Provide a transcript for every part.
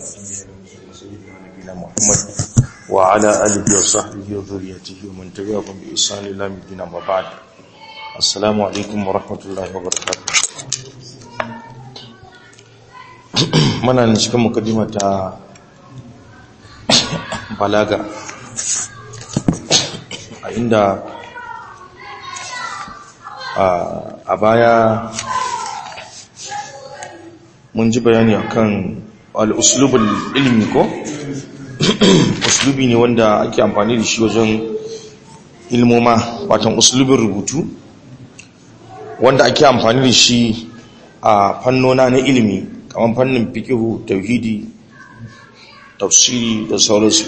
سيدنا نبينا محمد وعلى آله وصحبه وذريته ومن تبعهم بإحسان إلى يوم وبعد السلام عليكم ورحمة الله وبركاته mana ne cikin mukaddima ta balaga a inda a baya mun ji bayani akan al'uslubul ilmi ko uslubi ne wanda ake amfani da shi wajen ilmoma watan uslubin rubutu wanda ake amfani da shi a fannona na ilimi kamar fannin fikihu tauhidi tafsiri da sauransu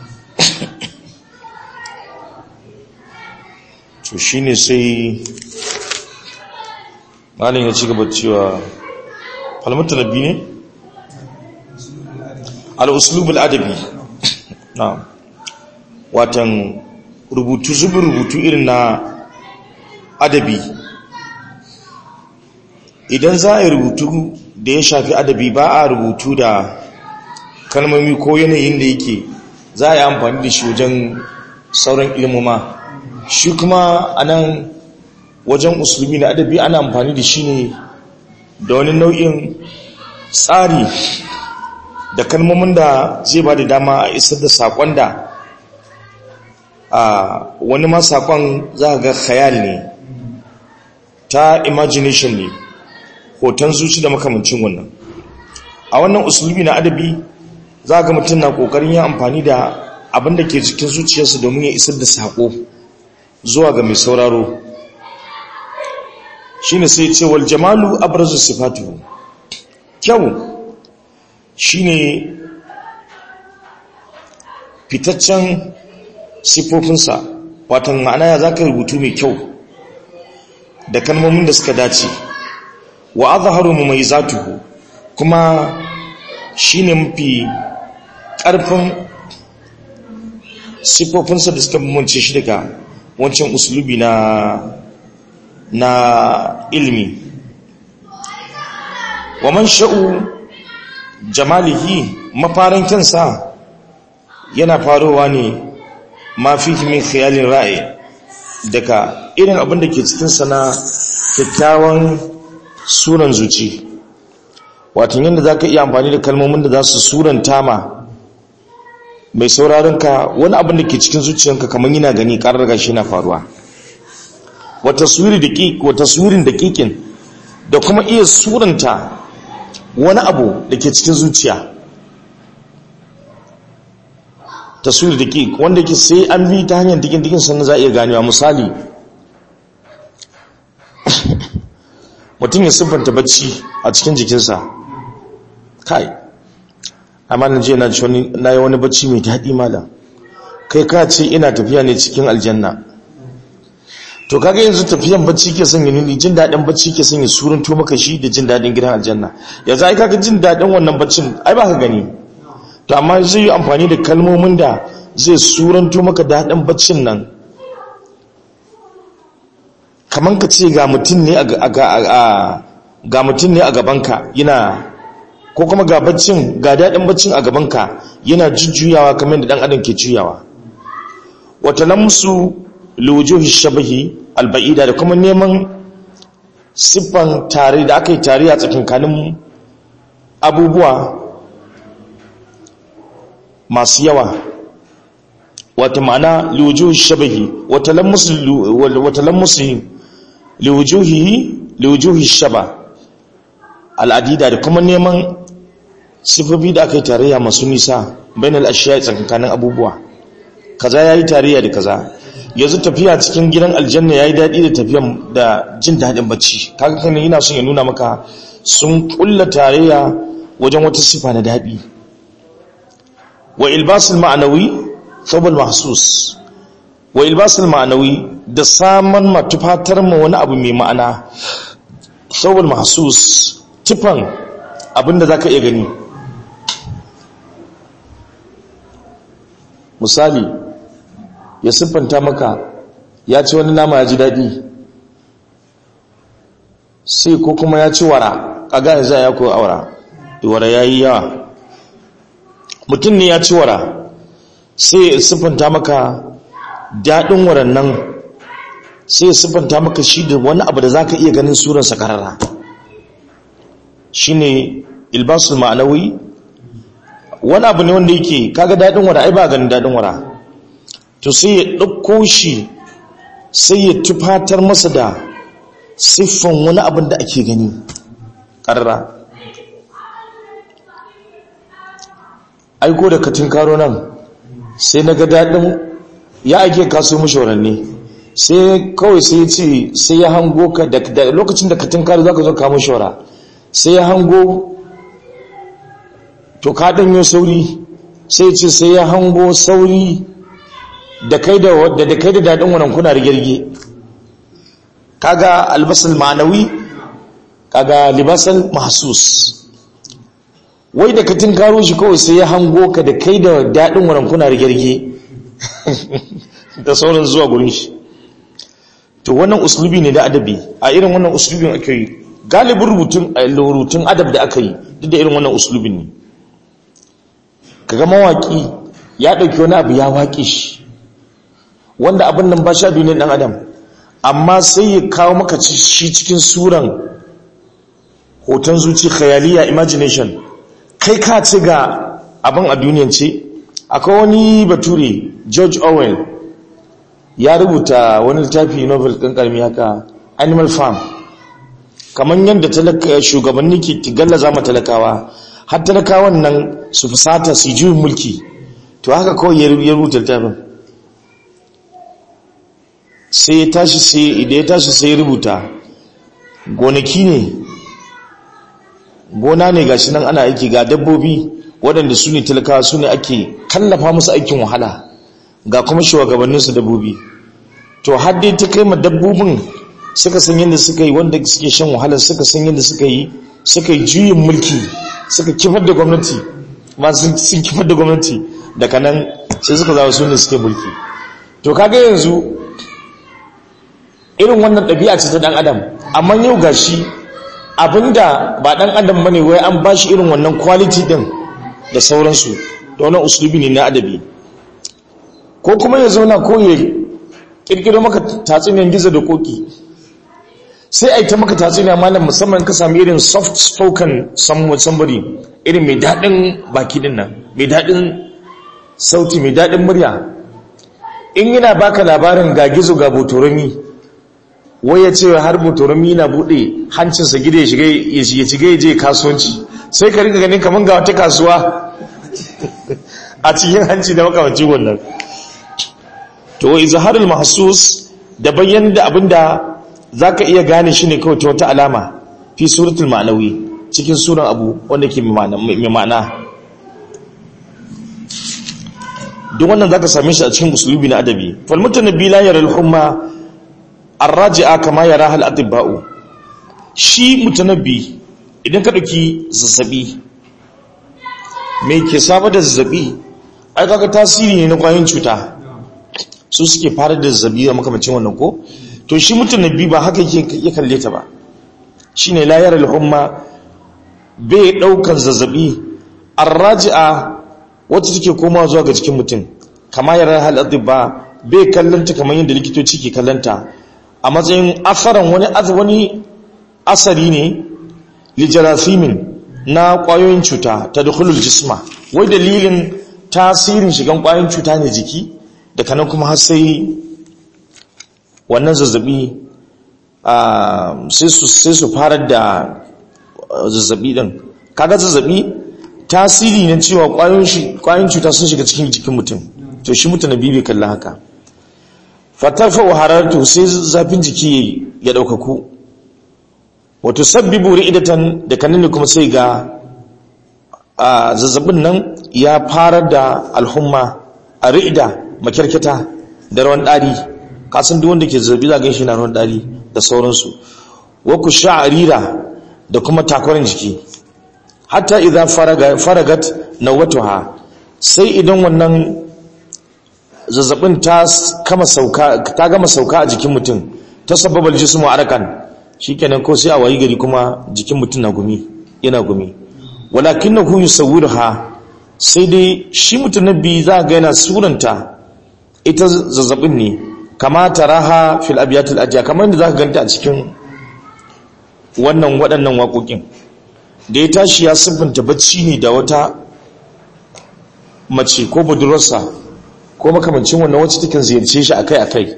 to shine sai malin ya ci gaba cewa falmata nabi ne al'uslubul adabi na watan rubutu zubin rubutu irin na adabi idan za a yi rubutu da ya shafi adabi ba a rubutu da kalmomi ko yanayin da yake za a yi amfani da shi wajen sauran ilmoma shi kuma a nan wajen usulubi na adabi ana amfani da shi ne da wani nau'in tsari da kalmomin da zai ba da dama a isar da saƙon da a wani ma saƙon za ga khayal ne ta imagination ne hoton zuci da makamancin wannan a wannan usulubi na adabi za ga mutum na ƙoƙarin yin amfani da abin da ke cikin zuciyarsa domin ya isar da saƙo zuwa ga mai sauraro shi ne sai ce wal jamalu abrazu sifatu kyau shi ne fitaccen siffofinsa watan ma'ana ya za ka rubutu mai kyau da kalmomin da suka dace wa azharu mumayizatuhu kuma shine mafi ƙarfin siffofinsa da suka bambance shi daga wancan uslubi na na ilmi wa man sha'u jamalihi mafarin kansa yana farowa ne ma fihi min khiyalin ra'i daga irin abin da ke cikin sana kyakkyawan suran zuci wato yadda za ka iya amfani da kalmomin da za su suranta ma mai sauraronka wani abin da ke cikin zuciyanka kamar yana gani ƙarar gashi na faruwa wata surin da ƙiƙin da kuma iya suranta wani abu da ke cikin zuciya taswiri da ƙiƙ wanda ke sai an bi ta hanyar dikin-dikin sannan za a iya ganewa misali mutum ya siffanta bacci a cikin jikinsa kai amma na je na yi wani bacci mai daɗi mala kai ka ce ina tafiya ne cikin aljanna to kaga yanzu tafiyan bacci ke son yin jin daɗin bacci ke son yi surun to maka shi da jin daɗin gidan aljanna yanzu ai kaga jin daɗin wannan baccin ai ba ka gani to amma zai yi amfani da kalmomin da zai suranto maka daɗin baccin nan kamar ka ce ga mutum ne a gabanka yana ko kuma ga baccin ga daɗin baccin a gabanka yana jujjuyawa kamar da ɗan adam ke juyawa wata lamsu liwujuhi shabahi alba'ida da kuma neman siffan tare da aka yi tare a tsakankanin abubuwa masu yawa wata ma'ana liwujuhi shabahi wata lamsu liwujuhi shaba al'adida da kuma neman sifofi da aka yi tarayya masu nisa bayan al'ashiya tsakankanin abubuwa kaza ya yi tarayya da kaza yanzu tafiya cikin gidan aljanna ya yi daɗi da tafiyan da jin daɗin bacci kaga kan yana son ya nuna maka sun kulla tarayya wajen wata sifa na daɗi wa ilbasul ma'anawi thawbul mahsus wa ilbasul ma'anawi da saman matufatar ma wani abu mai ma'ana thawbul mahsus tifan abinda zaka iya gani misali ya siffanta maka ya ci wani nama ya ji daɗi sai ko kuma ya ci wara kaga yanzu ya ko aura wara ya yi yawa mutum ne ya ci wara sai ya siffanta maka daɗin waran nan sai ya siffanta maka shi da wani abu da za ka iya ganin suransa karara shi ne ilbasul ma'anawi wani abu ne wanda yake kaga daɗin wara ai ba ganin daɗin wara to sai ya ɗauko shi sai ya tufatar masa da siffan wani abin da ake gani ƙarra aiko da katin karo nan sai na ga daɗin ya ake kaso mashawaranni sai kawai sai ya ce sai ya hango ka da lokacin da katin karo za ka zo kamo shawara sai ya hango to ka ɗanyo sauri sai ya ce sai ya hango sauri da kai da wadda da kai da daɗin wannan kuna rigirge kaga albasal ma'anawi kaga libasal mahsus wai da ka karo shi kawai sai ya hango ka da kai da daɗin wannan kuna rigirge da sauran zuwa gurin shi to wannan uslubi ne da adabi a irin wannan uslubin ake yi galibin rubutun rubutun adab da aka yi duk da irin wannan uslubin ne kaga mawaki ya ɗauki wani abu ya waƙe shi wanda abin nan ba sha biyu ne ɗan adam amma sai ya kawo maka shi cikin suran hoton zuci khayaliya imagination kai ka ce ga abin a duniyan ce akwai wani bature george orwell ya rubuta wani littafi novel ƙanƙarmi haka animal farm kamar yadda shugabanni ke gallaza ma talakawa har talakawan nan su fusata su juyin mulki to haka kawai ya rubuta littafin sai ya tashi sai idan ya tashi sai ya rubuta gonaki ne gona ne gashi nan ana aiki ga dabbobi waɗanda su ne talakawa su ne ake kallafa musu aikin wahala ga kuma shugabanninsu dabbobi to har dai ta kai ma dabbobin suka san yadda suka yi wanda suke shan wahala suka san yadda suka yi suka yi juyin mulki suka kifar da gwamnati ma sun kifar da gwamnati daga nan sai suka zawo su ne suke mulki to kaga yanzu irin wannan ɗabi'a ce ta ɗan adam amma yau gashi abinda ba ɗan adam bane wai an ba shi irin wannan quality ɗin da sauransu da wannan uslubi ne na adabi ko kuma ya zauna ko ya kirkiro maka tatsuniyar gizo da koki sai a yi ta maka tatsuniya malam musamman ka sami irin soft spoken somebody irin mai daɗin baki ɗin nan mai daɗin sauti mai daɗin murya in yana baka labarin ga gizo ga botorami wai ya ce har botorami na buɗe hancinsa gida ya shiga ya shiga ya je kasuwanci sai ka rika ganin kamar ga wata kasuwa a cikin hanci da makamancin wannan to izharul mahsus da bayyana da abinda zaka iya gane shi ne kawai ta wata alama fi suratul ma'nawi cikin suran abu wanda ke mai ma'ana duk wannan zaka same shi a cikin usulubi na adabi fal mutanabbi la yara al-humma ar-raji'a kama yaraha al-atibba'u shi mutanabbi idan ka dauki zazzabi me ke saba da zazzabi ai kaga tasiri ne na kwayoyin cuta su suke fara da zazzabi da makamacin wannan ko to shi mutanabbi ba haka yake ya kalle ta ba shine la yara al-humma bai daukan zazzabi ar-raji'a wacce take komawa zuwa ga jikin mutum kama yara hal ba bai kallanta kamar yadda likitoci ke kallanta a matsayin asaran wani wani asari ne lijarasimin na kwayoyin cuta ta dukulul jisma wai dalilin tasirin shigan kwayoyin cuta ne jiki da kanan kuma har sai wannan zazzabi sai su fara da zazzabi din kaga zazzabi tasiri ne cewa kwayoyin cuta sun shiga cikin jikin mutum to shi mutum na bibi kalla haka fatarfa wa harartu sai zafin jiki ya daukaku wato sabbibu ri'idatan da kanin kuma sai ga zazzabin nan ya fara da alhumma a ri'ida makirkita da rawan dari kasan duk wanda ke zazzabi za gan shi na rawan dari da sauransu wa ku sha'arira da kuma takwarin jiki hatta idan faragat nawatuha sai idan wannan zazzabin ta kama sauka ta gama sauka a jikin mutum ta sababal jismu arakan shikenan ko sai a wayi gari kuma jikin mutum na gumi yana gumi walakinahu yusawwiruha sai dai shi mutanabbi za ga yana suranta ita zazzabin ne kama taraha fil abiyatul ajiya kamar da za ka ganta a cikin wannan waɗannan waƙoƙin da ya tashi ya siffanta bacci ne da wata mace ko budurarsa ko makamancin wannan wacce takan ziyarce shi akai-akai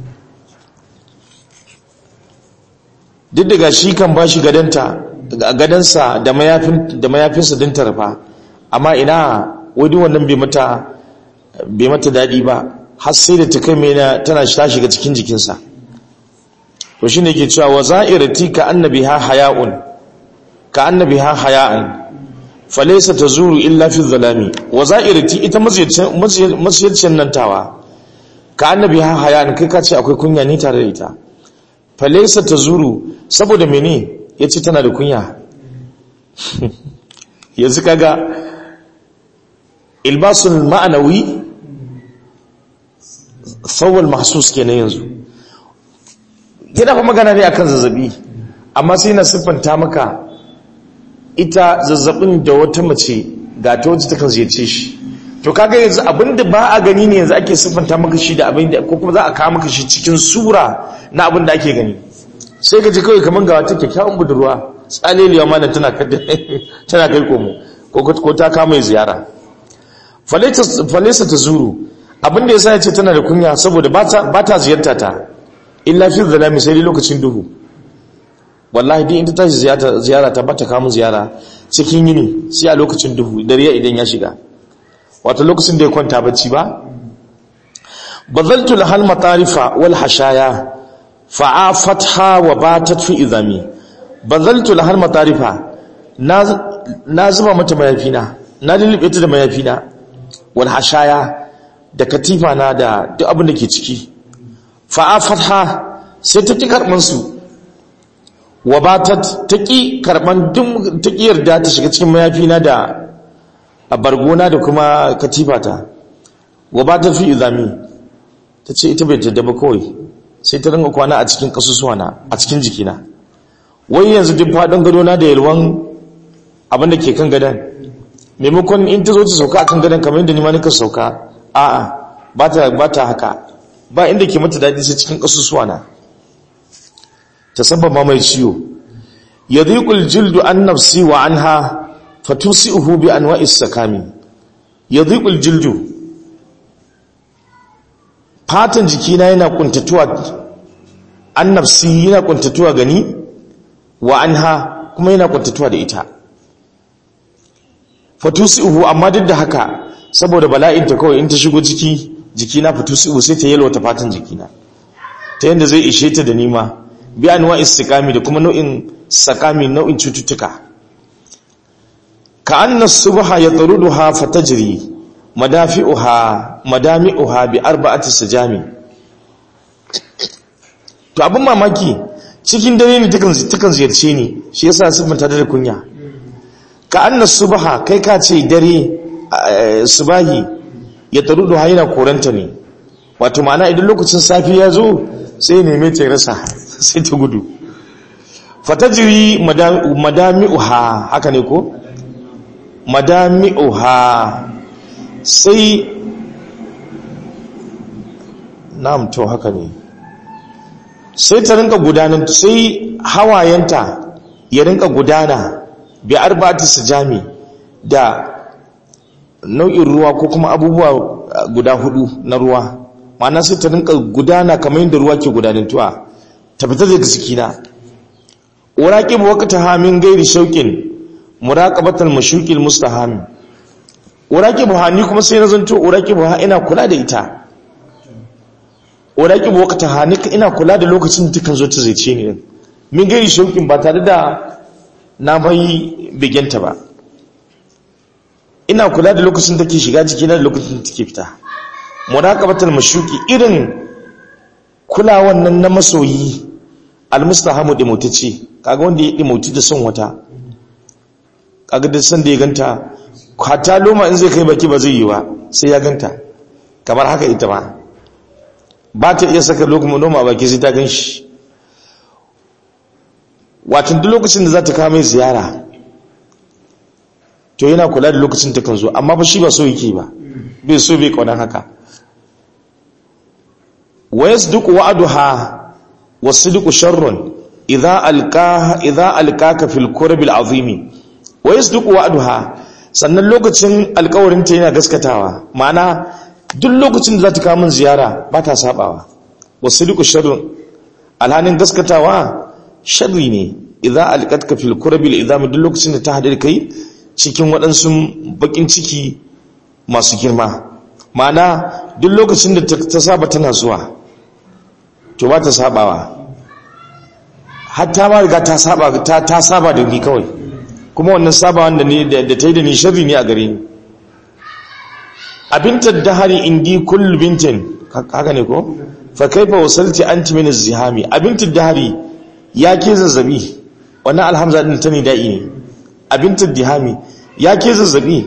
duk daga shi kan ba shi gadansa da mayafinsa din tarfa amma ina wadi wannan bai mata daɗi ba har sai da ta kai mena tana ta shiga cikin jikinsa to shi ne ke cewa wa za'irati ka annabi ha haya'un ka annabi ha haya'un falaisa ta zuru illa fi zalami wa za'irati ita masiyarcin nan tawa ka annabi ha haya'un kai ka ce akwai kunya ni tare da ita falaisa ta zuru saboda mene ya ce tana da kunya yanzu kaga ilbasul ma'anawi tsawon mahsus kenan yanzu yana fa magana ne akan zazzabi amma sai na siffanta maka ita zazzabin da wata mace ga ta wacce takan ziyarce shi to kaga yanzu abinda ba a gani ne yanzu ake siffanta maka shi da abin da ko kuma za a kawo maka shi cikin sura na abin da ake gani sai ka ji kawai kamar ga wata kyakkyawan budurwa tsaleliya ma tana tana kai komo ko ta kama ziyara falesa ta zuru abin da yasa ya ce tana da kunya saboda ba ta ziyarta ta illa fi zalami sai dai lokacin duhu wallahi dai inda tashi ziyara ta bata kamun ziyara cikin yini sai a lokacin duhu dare idan ya shiga wato lokacin da ya kwanta bacci ba bazaltu lahal matarifa wal hashaya fa'afatha wa batat fi izami bazaltu lahal matarifa na zuba mata mayafina na lulube ta da mayafina wal hashaya da katifa na da duk abin da ke ciki fa'afatha sai ta ki karban su wa batat ta ki karban duk ta ki yarda ta shiga cikin mayafina da a bargona da kuma katifata wa batat fi izami ta ce ita bai jadda ba kawai sai ta ringa kwana a cikin kasusuwana a cikin jikina wai yanzu duk faɗin gadona da yalwan abinda ke kan gadon maimakon in ta zo ta sauka a kan gadon kamar yadda nima nika sauka a'a ba ta haka ba inda ke mata daɗi sai cikin kasusuwana ta sababa mai ciwo ya ziƙul jildu an nafsi wa an ha fatusi uhu bi an wa'is sakami ya ziƙul jildu fatan jikina yana kuntatuwa an nafsi yana kuntatuwa gani wa anha kuma yana kuntatuwa da ita fatusihu amma duk da haka saboda bala'in ta kawai in ta shigo ciki jikina fatusihu sai ta yalwata fatan jikina ta yanda zai ishe ta da nima bi anwa istiqami da kuma nau'in sakami nau'in cututtuka ka anna subha yatruduha fatajri madafi'uha madami'uha bi arba'ati sajami to abin mamaki cikin dare ne takan takan ziyarce ni shi yasa sun manta da kunya ka anna subha kai ka ce dare subahi ya tarudu hayna koranta ne wato ma'ana idan lokacin safi ya zo sai neme ta rasa sai ta gudu fatajri madami'uha haka ne ko madami'uha sai na'am to haka ne sai ta rinka gudanar sai hawayenta ya rinka gudana bi arba'ati sijami da nau'in ruwa ko kuma abubuwa guda hudu na ruwa ma'ana sai ta rinka gudana kamar yadda ruwa ke gudanantuwa ta fita daga cikina uraqibu waqtaha min ghairi shauqin muraqabatal mashuqil mustahami uraqibu ha ni kuma sai na zanto uraqibu ha ina kula da ita uraqibu waqtaha ni ina kula da lokacin da takan zo ta zaice ni min ghairi shauqin ba tare da na bai bigenta ba ina kula da lokacin da take shiga jikina da lokacin da take fita muraqabatal mashuqi irin kulawan nan na masoyi almustahamu dimutace kaga wanda ya dimuti da son wata kaga da san da ya ganta kwata loma in zai kai baki ba zai yi ba sai ya ganta kamar haka ita ma ba ta iya saka loma baki sai ta ganshi watan duk lokacin da za ta kawo mai ziyara to yana kula da lokacin ta kan zo amma ba shi ba so yake ba bai so bai kaunan haka wa yasduqu wa'duha wa sidqu sharrun idza alqaha idza alqaka fil kurb al azim wa yasduqu wa'duha sannan lokacin alƙawarin ta yana gaskatawa ma'ana duk lokacin da za ta kawo min ziyara ba ta sabawa wa sidqu sharrun alhanin gaskatawa sharri ne idza alqatka fil kurb al azim duk lokacin da ta hade kai cikin waɗansu bakin ciki masu girma ma'ana duk lokacin da ta saba tana zuwa to ba ta sabawa hatta ma riga ta saba ta ta saba da ni kawai kuma wannan saba wanda ne da ta yi da ni sharri ne a gare ni abinta dahari indi kullu bintin haka ne ko fa kaifa wasalti anti min az-zihami abinta dahari ya ke zazzabi wannan alhamza din ta ne da'i ne abinta dihami ya ke zazzabi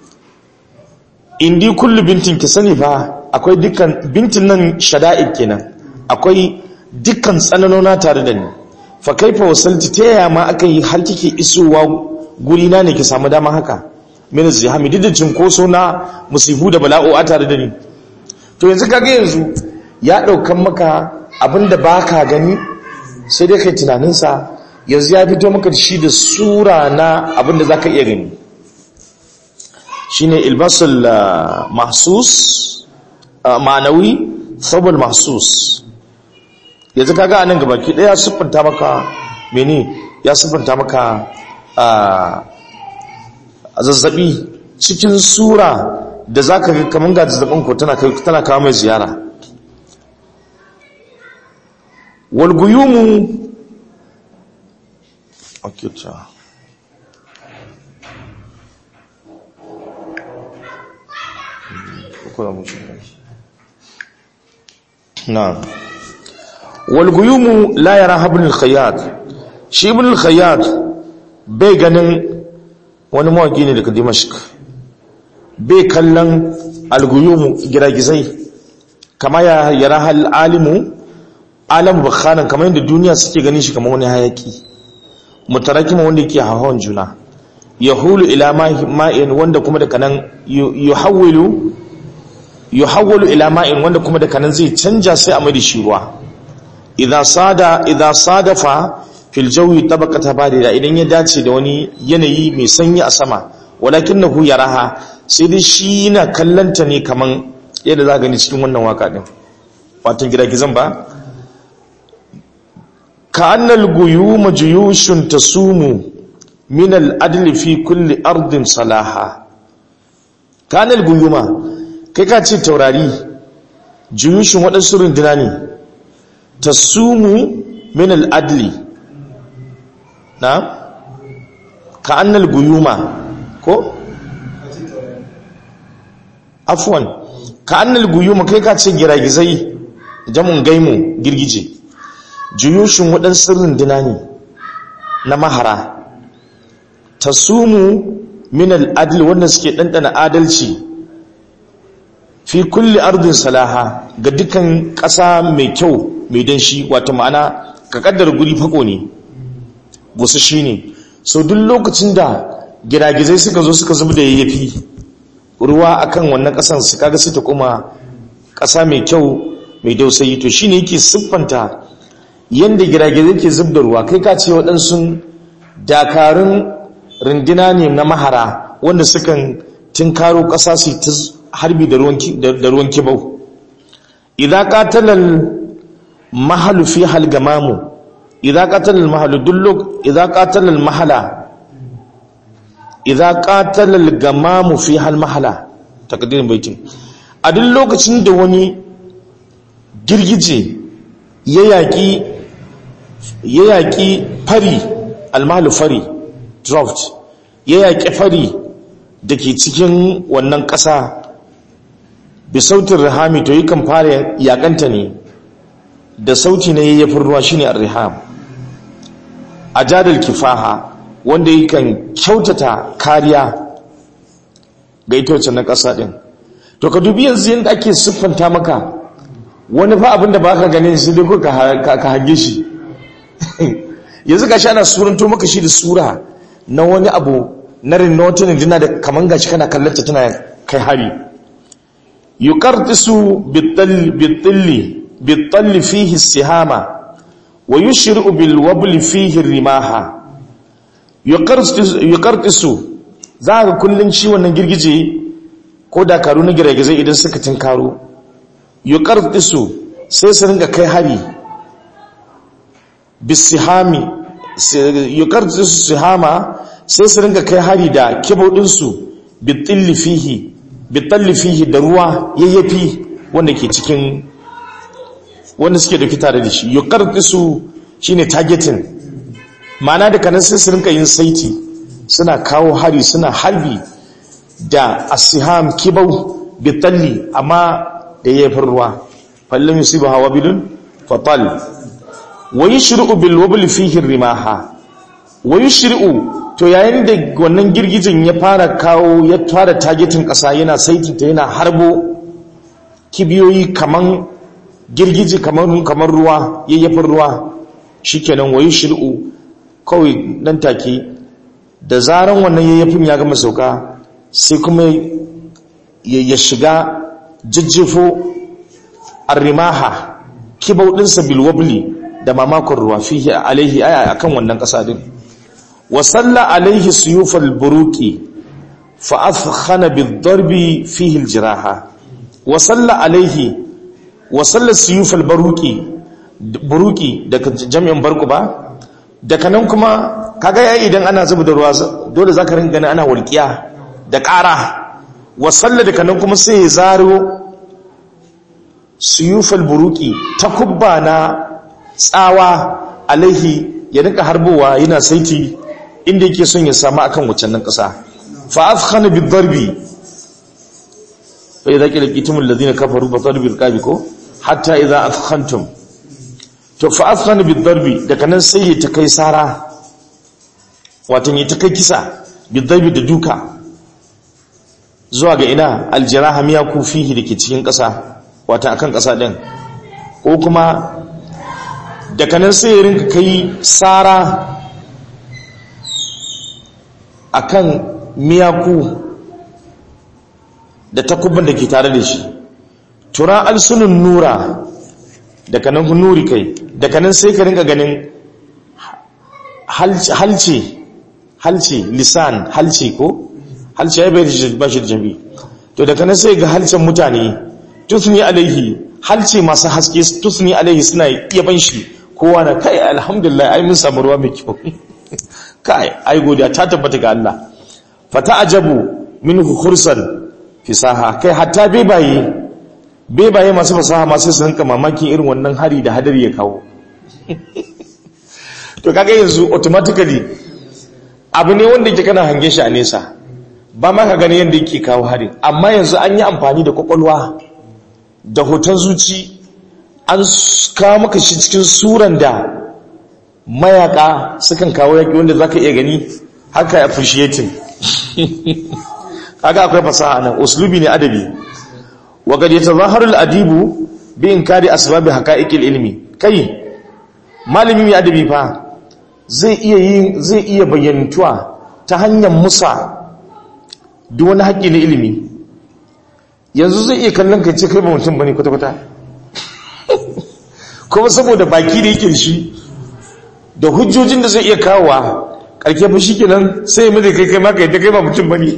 indi kullu bintin ki sani fa akwai dukkan bintin nan shada'id kenan akwai dukkan tsananona tare da ni fa kaifa wasalti ta yaya ma aka yi har kike isowa guri na ne ki samu dama haka min zihami duk da cinkoso na musibu da bala'o a tare da ni to yanzu kaga yanzu ya daukan maka abinda baka gani sai dai kai tunaninsa yanzu ya fito maka shi da sura na abinda zaka iya gani shine ilbasul mahsus ma'anawi sabul mahsus yanzu kaga anan gabaki daya siffanta maka mene ya siffanta maka a zazzabi cikin sura da zaka ga kaman ga zazzabin ko tana kai tana kawo mai ziyara wal guyumu okay ta na'am walguyumu la yara ibn al-khayyat shi ibn al-khayyat bai ganin wani mawaki ne daga dimashq bai kallon alguyumu giragizai kama ya yara hal alimu alamu bakhanan kamar yadda duniya suke ganin shi kamar wani hayaki mutarakima wanda yake hawan juna yahulu ila ma'in wanda kuma daga nan yuhawwilu yuhawwalu ila ma'in wanda kuma daga nan zai canja sai a mai da shi ruwa idza sada idza sadafa fil jawi tabaqata barida idan ya dace da wani yanayi mai sanyi a sama walakinahu yaraha sai dai shi yana kallanta ne kaman yadda za gani cikin wannan waka din wato giragizan ba ka annal guyuma juyushun tasumu min al adli fi kulli ardin salaha ka annal guyuma kai ka ce taurari juyushun waɗansu runduna ne tasumu min al'adli na ka annal guyuma ko? afuwan ka annal guyuma kai ka ce giragizai jamun gaimu girgije juyushin waɗansu runduna ne na mahara tasumu min al'adli wanda suke ɗanɗana adalci fi kulli ardin salaha ga dukan ƙasa mai kyau mai danshi wato ma'ana ka kaddara guri fako ne gusu shi ne so duk lokacin da giragizai suka zo suka zubi da yayyafi ruwa akan wannan ƙasan su kaga su ta kuma ƙasa mai kyau mai dausayi to shine yake siffanta yanda giragizai ke zub da ruwa kai ka ce waɗansu dakarun rindina ne na mahara wanda sukan tinkaro ƙasa su ta harbi da ruwan kibau idan katalal mahalu fi halgamamu idan katalal mahalu dulluk idan katalal mahala idan katalal gamamu fi hal mahala takaddirin baitin a duk lokacin da wani girgije ya yaƙi ya yaƙi fari almahalu fari drought ya yaƙi fari da ke cikin wannan ƙasa bi sautin rihami to yakan fara yakanta ne da sauti na yayyafin ruwa shine ar-riham ajadal kifaha wanda yakan kyautata kariya ga ita wacce na ƙasa din to ka dubi yanzu yadda ake siffanta maka wani fa abin da baka ganin shi dai ka hange shi yanzu gashi ana suranto maka shi da sura na wani abu na rinota rinduna da kaman gashi kana kallanta tana kai hari yuqartisu bitalli bitalli fihi sihama wa yushri'u bil wabli fihi rimaha yuqartisu za ga kullun shi wannan girgije ko dakaru na girgize idan suka tinkaro yuqartisu sai su ringa kai hari bisihami yuqartisu sihama sai su ringa kai hari da kibodinsu bitalli fihi bitalli fihi da ruwa yayyafi wanda ke cikin wanda suke dauki tare da shi yuqartisu shine targeting ma'ana da kanan sai su rinka yin saiti suna kawo hari suna harbi da asiham kibau bitalli amma da yayyafin ruwa fallon yusibu hawa bidun fatal wa yushri'u bil wabli fihi rimaha wa yushri'u to yayin da wannan girgijin ya fara kawo ya fara targetin kasa yana saitinta yana harbo kibiyoyi kaman girgiji kamar kamar ruwa yayyafin ruwa shikenan wayi shir'u kawai nan take da zaran wannan yayyafin ya gama sauka sai kuma ya shiga jijjifo arrimaha kibau dinsa bilwabli da mamakon ruwa fihi alaihi aya akan wannan kasa din wa salla alaihi suyufal buruqi fa afkhana bid-darbi fihi al-jiraha wa salla alaihi wa salla suyufal buruqi buruqi daga jami'in barku ba daga nan kuma kaga yayi idan ana zuba da ruwa dole zaka ringa ganin ana walqiya da ƙara wa salla daga nan kuma sai ya zaro suyufal buruqi takubba na tsawa alaihi ya rinka harbowa yana saiti inda yake son ya samu akan waccan nan ƙasa fa afkhana bid-darbi fa idza qila qitumul ladina kafaru fa darbil qabi ko hatta idza afkhantum to fa afkhana bid-darbi daga nan sai ya ta kai sara wato ya ta kai kisa bid-darbi da duka zuwa ga ina aljiraha miya kufihi dake cikin ƙasa wato akan ƙasa din ko kuma daga nan sai ya rinka kai sara akan miyaku da takubban da ke tare da shi tura alsunun nura daga nan nuri kai daga nan sai ka rinka ganin halce halce lisan halce ko halce ya bai ba shi da jami to daga nan sai ga halcen mutane tusni alaihi halce masu haske tusni alaihi suna iya ban shi kowa na kai alhamdulillah ai mun samu ruwa mai kyau kai ai godiya ta tabbata ga Allah fata ajabu minhu khursan fisaha kai hatta bebaye bebaye masu fasaha masu su rinka mamakin irin wannan hari da hadari ya kawo to kaga yanzu automatically abu ne wanda yake kana hange shi a nesa ba ma ka gani yadda yake kawo hari amma yanzu an yi amfani da kwakwalwa da hoton zuci an kawo maka shi cikin suran da mayaka sukan kawo yaki wanda za ka iya gani haka appreciating kaga akwai fasaha nan uslubi ne adabi wa qad yatazaharu al-adibu bi inkari asbab haqa'iq al-ilmi kai malami mai adabi fa zai iya yin zai iya bayyantuwa ta hanyar musa duk wani haƙƙi na ilimi yanzu zai iya kallon kai ce kai ba mutum bane kwata-kwata kuma saboda baki da yake shi da hujjojin da zai iya kawowa karke fa shi kenan sai ya mai kai kai maka yadda kai ba mutum ba ne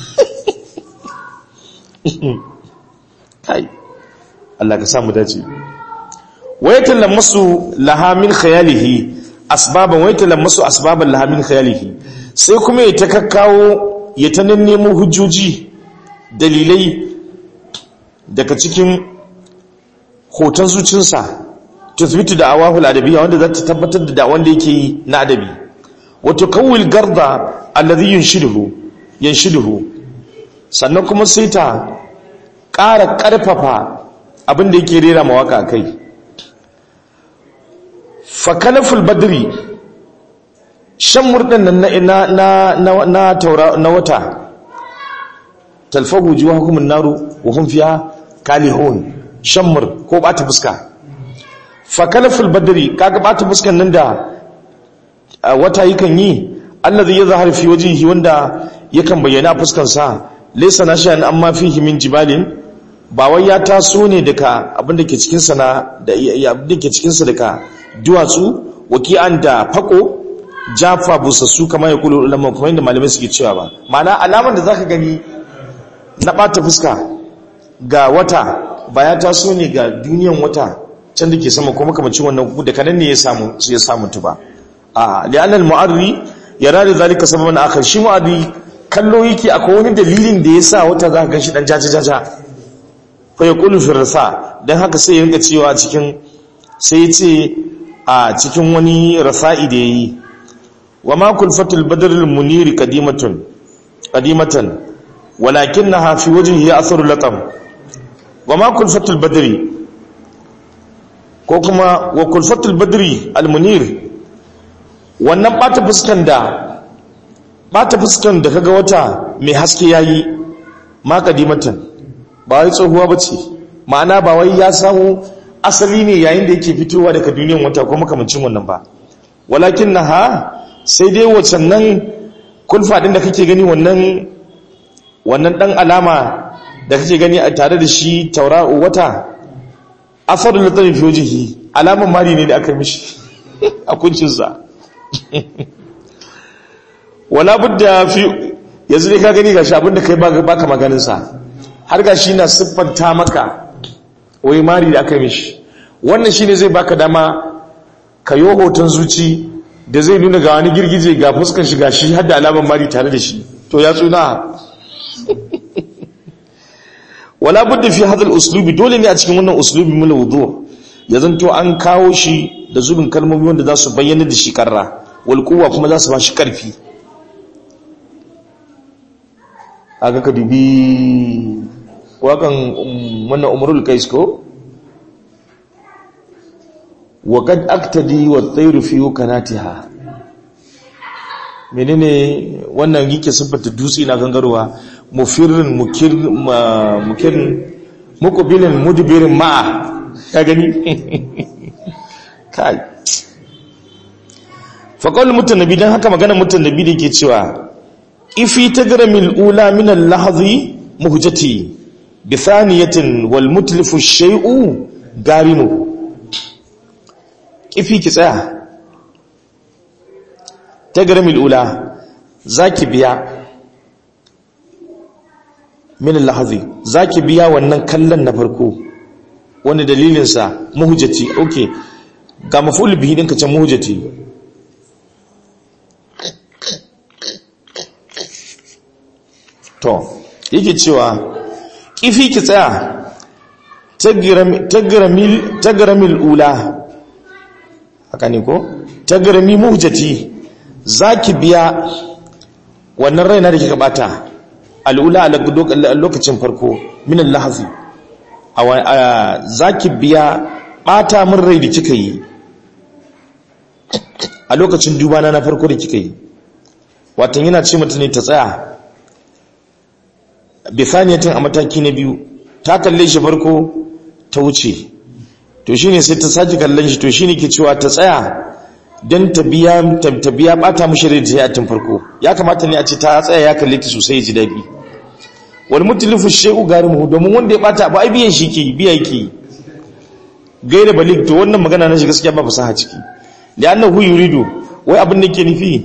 kai Allah ka samu dace wayatan lamasu lahamin khayalihi asbaban wayatan lamasu asbaban lahamin khayalihi sai kuma ya ta kakkawo ya ta nemo hujjoji dalilai daga cikin hoton zucinsa tuthbitu da awahul adabiyya wanda za ta tabbatar da da'awan da yake yi na adabi wato kawil garda alladhi yunshiduhu yanshiduhu sannan kuma sai ta ƙara ƙarfafa abin da yake rera mawaka kai fa kalaful badri shan murdan nan na na na na taura na wata talfahu juwahukum an-naru wa hum fiha kalihun shammur ko bata fuska fakalaful badri kaga bata fuskan nan da wata yakan yi allazi yazhar fi wajhihi wanda yakan bayyana fuskar sa laysa nashan amma fihi min jibalin ba wai ya taso ne daga abin da ke cikin sa na da abin da ke cikin sa daga duwatsu waki'an da fako jafa busassu kamar ya kulu ulama kuma inda malamai suke cewa ba ma'ana alaman da zaka gani na bata fuska ga wata ba ya taso ne ga duniyan wata can da ke sama kuma kamacin wannan da kanan ne ya samu su ya samu tu ba a li'anal mu'arri yara da zalika sababan akhar shi mu'arri kallo yake akwai wani dalilin da yasa wata za ka ganshi dan jaja jaja fa yaqulu fi rasa dan haka sai ya rika cewa cikin sai ya ce a cikin wani rasa'i da yayi wa ma kulfatul badr al munir qadimatun qadimatan walakinaha fi wajhihi atharu latam wa ma kulfatul badri ko kuma wa kulfatul badri al munir wannan bata fuskan da bata fuskan da kaga wata mai haske yayi ma qadimatan ba wai tsohuwa bace ma'ana ba wai ya samu asali ne yayin da yake fitowa daga duniyar wata ko makamancin wannan ba walakin na ha sai dai wacan nan kulfa ɗin da kake gani wannan wannan ɗan alama da kake gani a tare da shi taura'u wata asarin da tsarin fiyojihi alaman mari ne da aka mishi a kuncinsa wala budda fi yanzu ne ka gani gashi abinda kai baka maganinsa har gashi na siffanta maka wai mari da aka mishi wannan shine zai baka dama ka yi hoton zuci da zai nuna ga wani girgije ga fuskan shi gashi har da alamar mari tare da shi to ya tsuna wala budda fi hadal uslubi dole ne a cikin wannan uslubi mula wudu ya zanto an kawo shi da zubin kalmomi wanda za su bayyana da shi karra wal quwwa kuma za su ba shi karfi aka ka dubi wakan wannan umarul kais ko wa kad aktadi wa tsayru fi kanatiha menene wannan yake siffata dutse na gangarwa mufirin mukir mukirin muqbilin mudbirin ma'a ka gani kai fa qawl mutannabi dan haka magana mutannabi da yake cewa ifi tagramil ula min al-lahzi muhjati bi thaniyatin wal mutlifu shay'u garimu kifi ki tsaya tagramil ula zaki biya min al-lahzi zaki biya wannan kallon na farko wani dalilin sa muhjati okay ga maful bihi dinka can muhjati to yake cewa kifi ki tsaya tagramil ula haka ne ko tagrami muhjati zaki biya wannan raina da kika bata al'ula a lokacin farko min al-lahzi zaki biya bata min rai da kika yi a lokacin dubana na farko da kika yi watan yana ce mutane ta tsaya bisaniyatin a mataki na biyu ta kalle shi farko ta wuce to shine sai ta sake kallon shi to shine ke cewa ta tsaya don ta biya ta biya bata mushi da ta tun farko ya kamata ne a ce ta tsaya ya kalle ta sosai ya ji daɗi wal mutlifu shay'u garimu domin wanda ya bata ba ai biyan shi ke biya yake gaira balik to wannan magana na shi gaskiya ba fasaha ciki li'annahu yuridu wai abin da ke nufi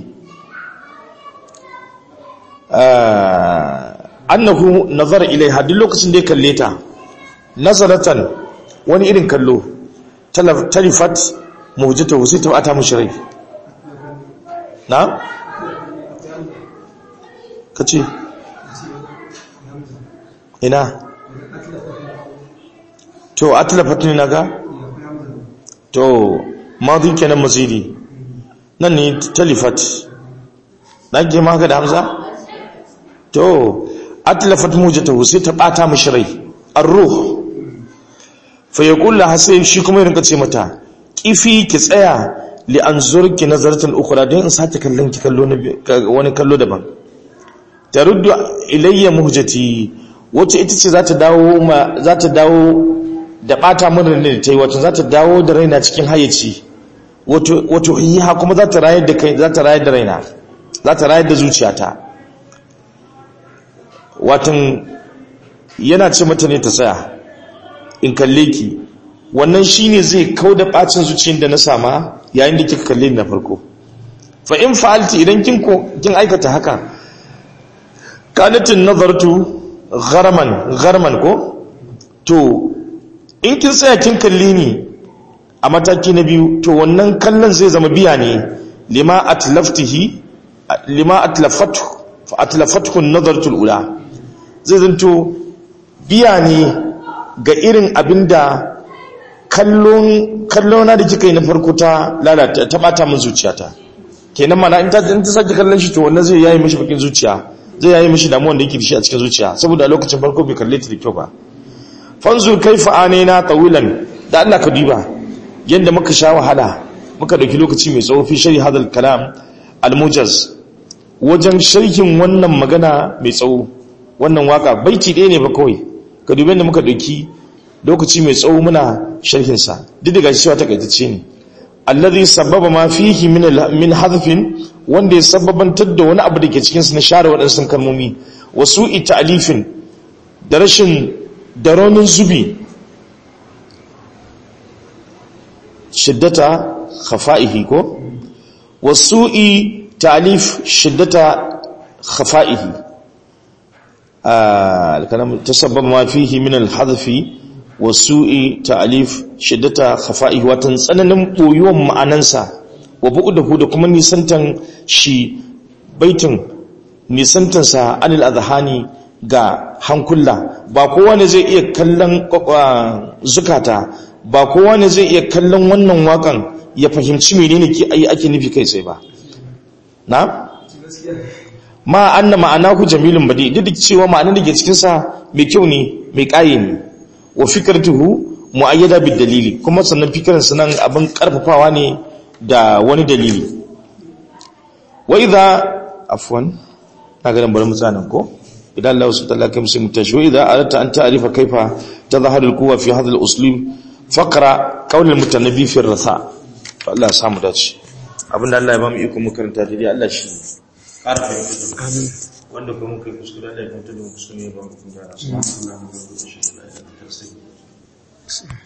annahu nazara ilaiha duk lokacin da ya kalle ta nazaratan wani irin kallo talifat muhjata sai ta bata mushi rai na kace ina to atlafat ne naga to madi kenan mazidi nan ne talifat nake maka da hamza to atlafat mujatahu sai ta bata mishi rai ar-ruh fa yaqul laha sai shi kuma ya rinka ce mata kifi ki tsaya li anzurki nazaratan ukhra dan in sake kallon ki kallo wani kallo daban taruddu ilayya muhjati wace ita ce zata dawo ma zata dawo da bata min rai da tayi wato zata dawo da raina cikin hayyaci wato wato hiya kuma zata rayar da kai zata rayar da raina za ta rayar da zuciyata watan yana ce mata ne ta tsaya in kalle ki wannan shine zai kauda bacin zuciyar da na sama yayin da kika kalle ni na farko fa in fa'alti idan kin ko kin aikata haka kanatin nazartu gharman gharman ko to in kin tsaya kin kalle ni a mataki na biyu to wannan kallon zai zama biya ne lima atlaftihi lima atlafatu fa atlafatu an-nazaratu al-ula zai zanto biya ne ga irin abinda kallon kallona da kika yi na farko ta lalata ta bata min zuciyata kenan mana in ta in ta sake kallon shi to wannan zai yayi mishi bakin zuciya zai yayi mishi damuwan da yake da shi a cikin zuciya saboda a lokacin farko bai kalle ta da kyau ba fanzur kaifa anina tawilan da Allah ka duba yanda muka sha wahala muka dauki lokaci mai tsawo fi sharhi hadal kalam al-mujaz wajen sharhin wannan magana mai tsawo wannan waka baiti ɗaya ne ba kawai ka dubi yanda muka dauki lokaci mai tsawo muna sharhin sa duk da gashi cewa takaitacce ne allazi sababa ma fihi min min hadfin wanda ya sababantar da wani abu da ke cikin sa na share waɗansu kalmomi wasu ta'alifin da rashin da raunin zubi shiddata khafa'ihi ko wasu'i ta'lif shiddata khafa'ihi al-kalam tasabbaba ma fihi min al-hadfi wasu'i ta'lif shiddata khafa'ihi watan tsananin boyuwan ma'anansa wa bu'dahu da kuma nisantan shi baitin nisantansa anil adhani ga hankula ba kowa ne zai iya kallon zukata ba kowa ne zai iya kallon wannan wakan ya fahimci menene ke ayi ake nufi kai sai ba na ma anna ma'anahu jamilun badi duk da cewa ma'anar da ke cikin sa mai kyau ne mai kaye ne wa fikratuhu muayyada bid dalili kuma sannan fikirin sa nan abin karfafawa ne da wani dalili wa idha afwan kaga dan bari mu tsana ko idan Allah subhanahu wa ta'ala kai musu tashu idza aratta an ta'rifa kaifa tadhharu al-quwwa fi hadha al-uslub faqra qawl al-mutanabbi fi ar-ratha Allah ya samu dace abinda Allah ya ba mu iko mu karanta dai Allah shi ƙara fahimta amin wanda kuma muka yi kuskure Allah ya fahimta da mu kuskure ba mu kuma da